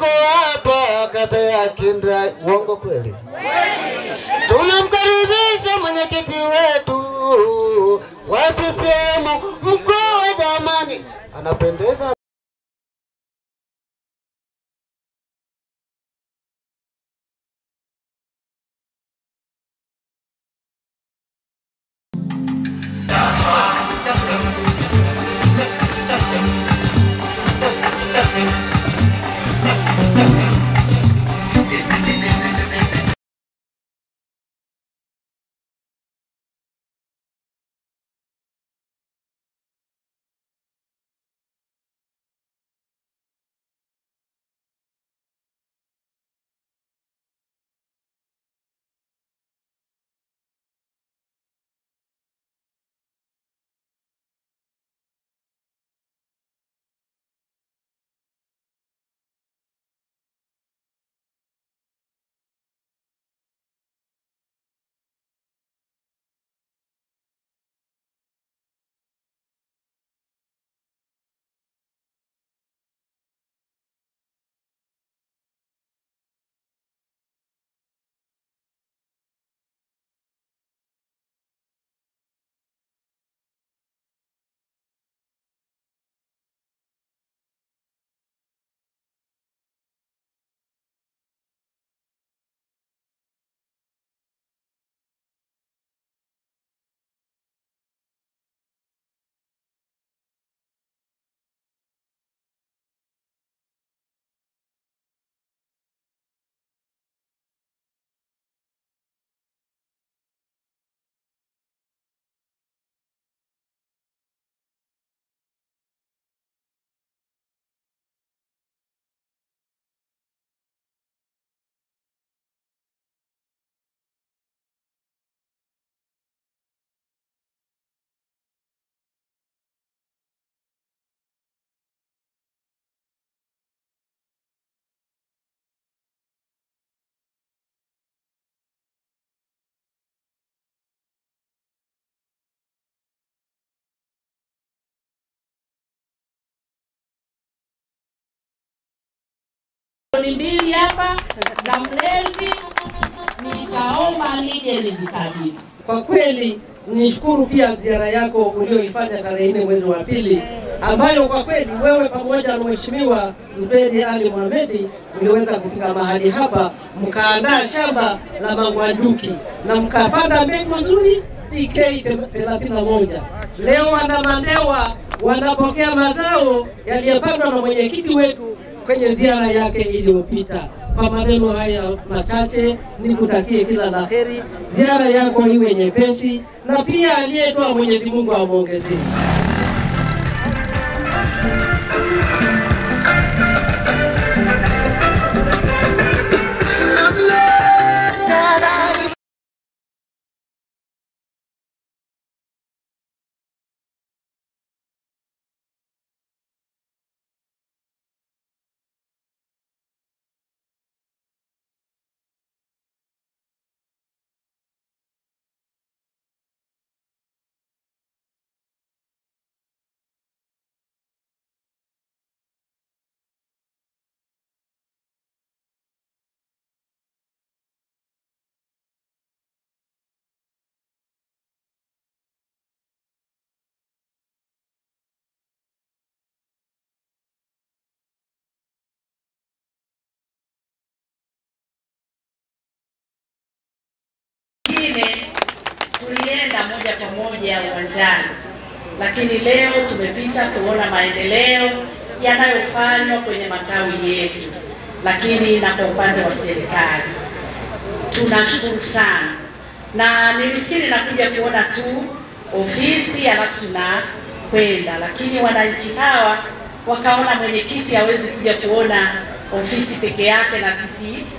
tuko hapa kata ya Kindra. Uongo kweli? Tunamkaribisha mwenyekiti wetu wa CCM mkoa, jamani, anapendeza. milioni mbili hapa za mlezi, nitaomba nije nizikabidhi. Kwa kweli nishukuru pia ziara yako ulioifanya tarehe nne mwezi wa pili, ambayo kwa kweli wewe pamoja na Mheshimiwa Zuberi Ali Mohamedi mliweza kufika mahali hapa mkaandaa shamba la mangwanjuki na mkapanda mbegu nzuri TK 31. Leo wana Mandewa wanapokea mazao yaliyopandwa na mwenyekiti wetu kwenye ziara yake iliyopita. Kwa maneno haya machache, nikutakie kila la heri, ziara yako iwe nyepesi, na pia aliyetoa Mwenyezi Mungu amwongezee. Ingine tulienda moja kwa moja uwanjani, lakini leo tumepita kuona maendeleo yanayofanywa kwenye matawi yetu, lakini na kwa upande wa serikali tunashukuru sana, na nilifikiri nakuja kuona tu ofisi alafu tunakwenda, lakini wananchi hawa wakaona mwenyekiti hawezi kuja kuona ofisi peke yake na sisi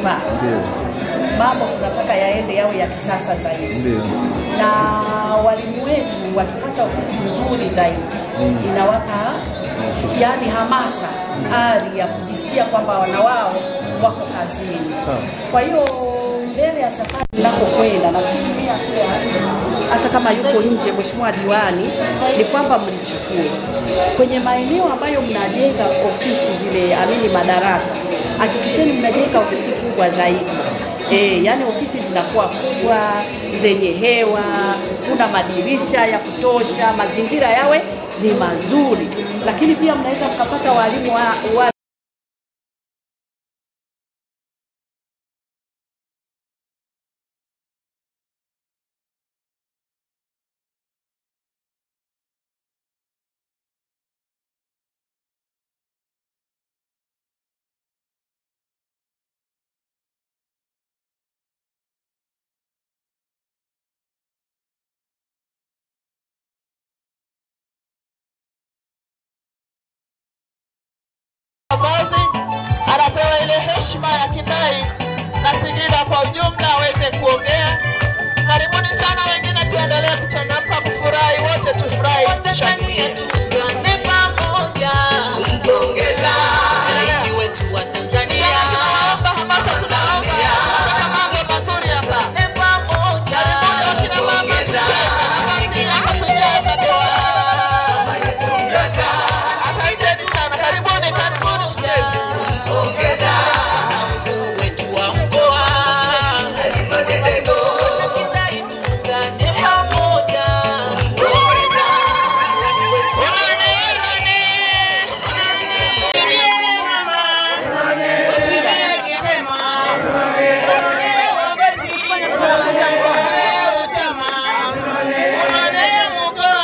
manispaa. Mambo tunataka yaende yawe ya kisasa zaidi, na walimu wetu wakipata ofisi nzuri zaidi inawapa yani hamasa, ari ya kujisikia kwamba wana wao wako kazini. Kwa hiyo mbele ya safari nakokwenda nafikiria pia hata kama yuko nje mheshimiwa diwani, ni kwamba mlichukue kwenye maeneo ambayo mnajenga ofisi zile, amini madarasa, hakikisheni mnajenga ofisi kubwa zaidi. E, yani ofisi zinakuwa kubwa zenye hewa, kuna madirisha ya kutosha, mazingira yawe ni mazuri, lakini pia mnaweza mkapata walimu wa, wa Kiongozi anapewa ile heshima ya kindai na Singida kwa ujumla aweze kuongea. Karibuni sana wengine, tuendelee kuchangamka, kufurahi, wote tufurahi, tushangilie. Ni pamoja kumpongeza rais wetu wa Tanzania. Tunaomba hamasa, tunaomba kuna mambo mazuri hapa. Ni pamoja karibuni wakina mama, tucheze nafasi hapa, tujae kabisa. Asanteni sana, karibuni, karibuni mcheze. Ongeza mkuu wetu wa mkoa Kidai tuungane pamoja. Ongeza Onane, onane. Usiweke hema. Chama. Onane mkoa.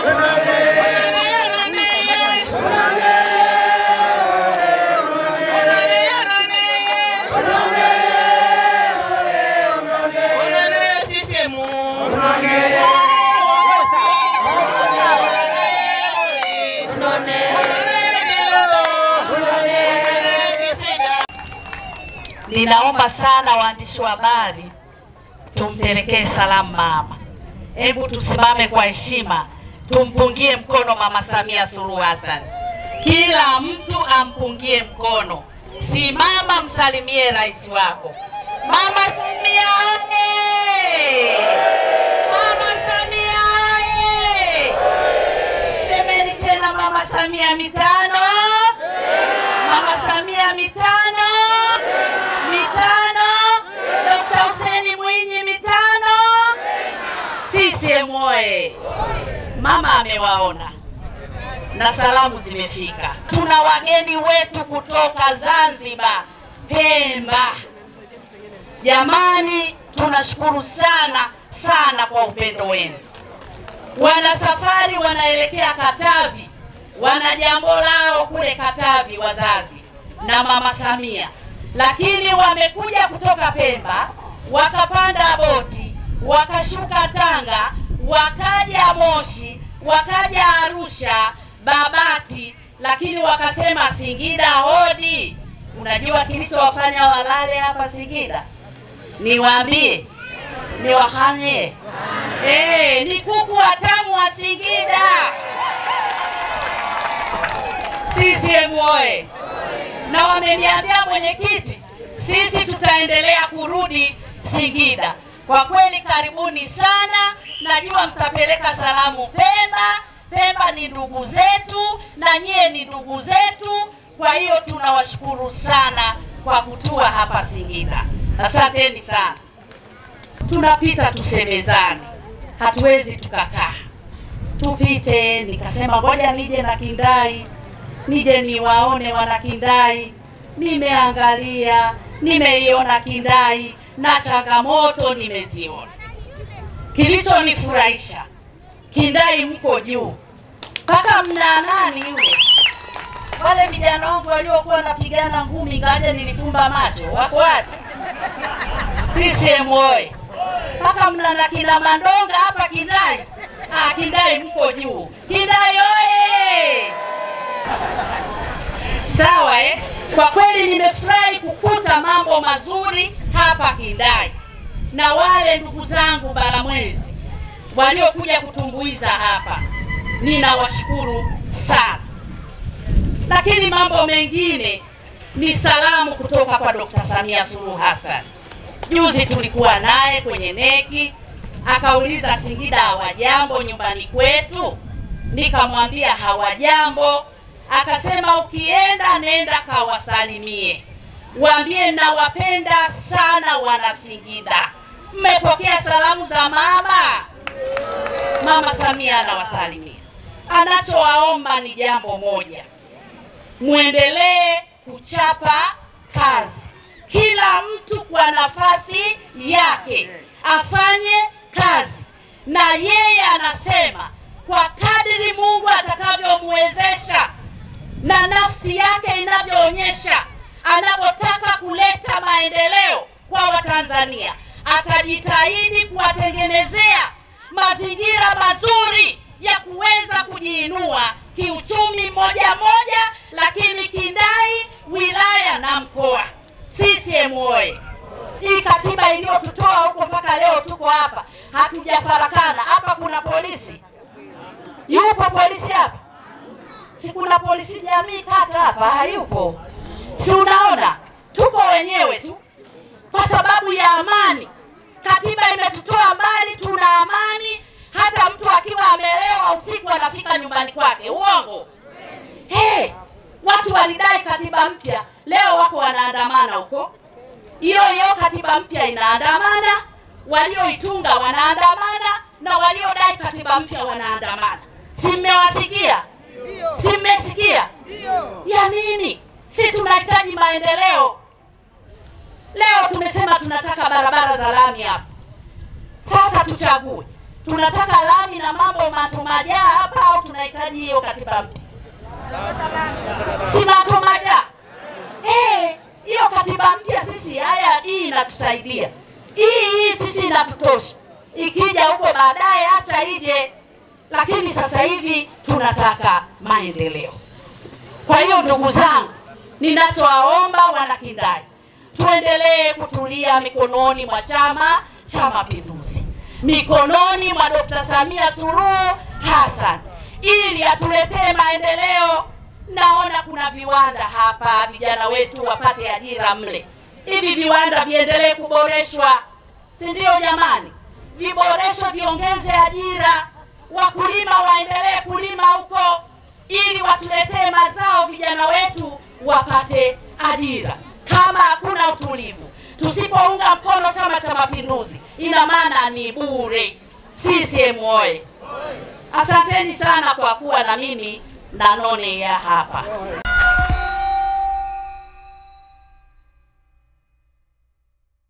Ninaomba sana waandishi wa habari tumpelekee salamu mama. Hebu tusimame kwa heshima, tumpungie mkono Mama Samia Suluhu Hassan. Kila mtu ampungie mkono. Simama, msalimie rais wako Mama Samia oye! Mama Samia oye! Semeni tena Mama Samia mitano, Mama Samia mitano, mitano, Dr. Hussein Mwinyi mitano, CCM oye! Mama amewaona na salamu zimefika. Tuna wageni wetu kutoka Zanzibar, Pemba. Jamani, tunashukuru sana sana kwa upendo wenu. Wana safari wanaelekea Katavi, wana jambo lao kule Katavi, wazazi na mama Samia, lakini wamekuja kutoka Pemba, wakapanda boti, wakashuka Tanga, wakaja Moshi, wakaja Arusha, Babati, lakini wakasema Singida hodi. Unajua kilichowafanya walale hapa Singida? Niwaambie, niwahanye Eh, ni kuku watamu wa Singida. CCM oye! Na wameniambia mwenyekiti, sisi tutaendelea kurudi Singida. Kwa kweli karibuni sana, najua mtapeleka salamu Pemba. Pemba ni ndugu zetu na nyie ni ndugu zetu, kwa hiyo tunawashukuru sana kwa kutua hapa Singida. Asanteni sana. Tunapita tusemezane, hatuwezi tukakaa tupite. Nikasema ngoja nije na Kindai, nije niwaone wana Kindai. Nimeangalia, nimeiona Kindai na changamoto nimeziona. Kilichonifurahisha Kindai mko juu, mpaka mna nani yule wale vijana wangu waliokuwa wanapigana ngumi, ngaje nilifumba macho, wako wapi? CCM oye! mpaka mna na kina Mandonga hapa Kindai. Ah, Kindai mko juu. Kindai oye! Sawa eh? Kwa kweli lakini nimefurahi kukuta mambo mazuri hapa Kindai na wale ndugu zangu Balamwezi waliokuja kutumbuiza hapa, ninawashukuru sana. Lakini mambo mengine ni salamu kutoka kwa Dr. Samia Suluhu Hassan. Juzi tulikuwa naye kwenye neki, akauliza Singida hawajambo nyumbani kwetu, nikamwambia hawajambo. Akasema ukienda nenda kawasalimie, waambie nawapenda sana wana Singida. Mmepokea salamu za mama? Mama Samia anawasalimia. Anachowaomba ni jambo moja, mwendelee kuchapa kazi, kila mtu kwa nafasi yake afanye kazi, na yeye anasema kwa kadiri Mungu atakavyomwezesha na nafsi yake inavyoonyesha, anapotaka kuleta maendeleo kwa Watanzania, atajitahidi kuwatengenezea mazingira mazuri ya kuweza kujiinua kiuchumi moja moja, lakini Kindai wilaya na mkoa. CCM oye! Hii katiba iliyotutoa huko mpaka leo tuko hapa, hatujafarakana. Hapa kuna polisi, yupo polisi hapa? Si kuna polisi jamii kata hapa? Hayupo? Si unaona tuko wenyewe tu kwa sababu ya amani. Katiba imetutoa mbali, tuna amani. Hata mtu akiwa amelewa usiku anafika nyumbani kwake. Uongo? Hey, watu walidai katiba mpya, leo wako wanaandamana huko. Hiyo hiyo katiba mpya inaandamana, walioitunga wanaandamana, na waliodai katiba mpya wanaandamana. Si mmewasikia? Si mmesikia? Ya nini? Si tunahitaji maendeleo. Leo tumesema tunataka barabara za lami hapa. Sasa tuchague, tunataka lami na mambo matumajaa hapa au tunahitaji hiyo katiba mpya? Si matumajaa eh, hiyo katiba mpya sisi, haya hii inatusaidia hii hii sisi inatutosha. Ikija huko baadaye, acha ije, lakini sasa hivi tunataka maendeleo. Kwa hiyo ndugu zangu, ninachowaomba wana Kindai, tuendelee kutulia mikononi mwa Chama cha Mapinduzi, mikononi mwa Dr. Samia Suluhu Hassan ili atuletee maendeleo. Naona kuna viwanda hapa, vijana wetu wapate ajira mle. Hivi viwanda viendelee kuboreshwa, si ndio jamani? Viboreshwe, viongeze ajira, wakulima waendelee kulima huko ili watuletee mazao, vijana wetu wapate ajira. Kama hakuna utulivu, tusipounga mkono Chama cha Mapinduzi, ina maana ni bure. CCM oye! Asanteni sana kwa kuwa na mimi na none ya hapa.